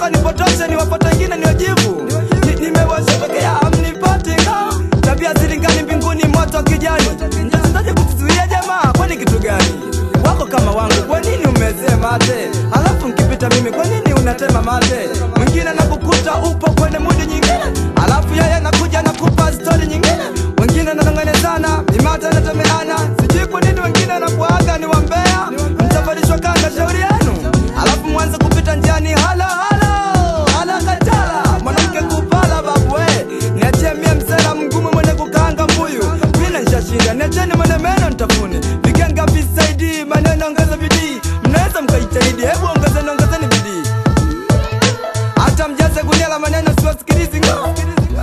mnataka nipotoshe niwapate wengine niwajibu Ni- nimewashotokea amnipati ka tabia zilingani mbinguni moto wa kijani mtazindaje kutuzuia jamaa kwani kitu gani wako kama wangu kwa nini umezee mate alafu nkipita mimi kwa nini unatema mate mwingine nakukuta upo kwenye mudi nyingine alafu yeye nakuja nakupa stori nyingine wengine nanonganezana mimata natemeana sijui kwa nini wengine nakuaga ni wambea mtavalishwa kanga shauri yenu alafu mwanze kupita njiani halo halo halo katala mwanamke kupala babwe niachie mie msela mgumu mwenye kukaanga mbuyu mina nshashinda niacheni mwenye meno ntafune vigenga visaidi maneno ongeza bidii mnaweza mkajitahidi hebu ongezeni ongezeni bidii hata mjaze gunia la maneno siwasikilizi ngo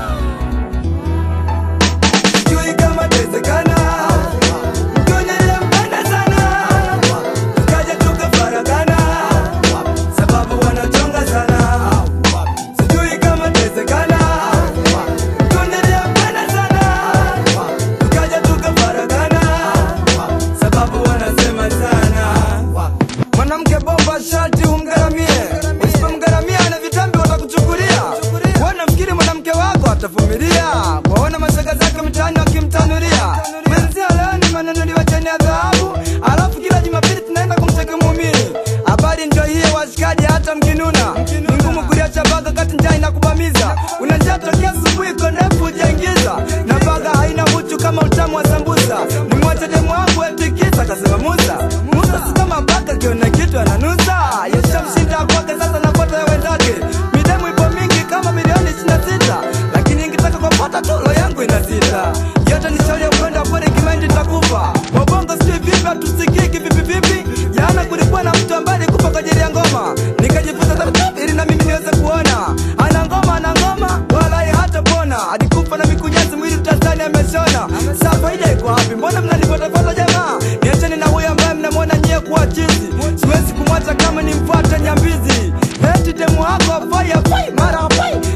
sijui kama tawezekana mkionyesha mpenda sana tukaja tukafaragana sababu wanachonga sana sijui kama tawezekana tuendelea mpenda sana tukaja tukafaragana sababu wanasema sana mwanamke bomba sharti umgaramie usipomgaramia na vitambi watakuchukulia wana fikiri mwanamke wako atavumilia waona mashaga zake mtaani wakimtanulia mwenzia leo ni manunuliwa cheni ya dhahabu alafu kila jumapili tunaenda kumcheki muumini habari ndio hiyo washikaji hata mkinuna ni ngumu kuliacha baga kati njaa inakubamiza unajaa tokea asubuhi konefu ujaingiza na baga haina uchu kama utamu wa sambusa ni mwache demu wangu etikisa kasema musa musa si kama baka kiona kitu ananusa yeshamshinda kwake sasa napata ya wenzake midemu ipo mingi kama milioni 26 lakini nikitaka kupata tulo yangu ina sita yote ni shauri ya upendo pole kimaindi takufa wabongo sijui vipi hatusikiki vipi vipi jana kulikuwa na mtu ambaye alikufa kwa ajili ya ngoma nikajifunza taratibu ili na mimi niweze kuona ana ngoma ana ngoma wala hata pona alikufa na mikunyasi mwili utazani ameshona saa faida iko wapi mbona mnanifuatafuata jamaa niacheni na huyo ambaye mnamwona nyie kuwa chizi siwezi kumwacha kama nimfuate nyambizi eti demu wako afai afai mara afai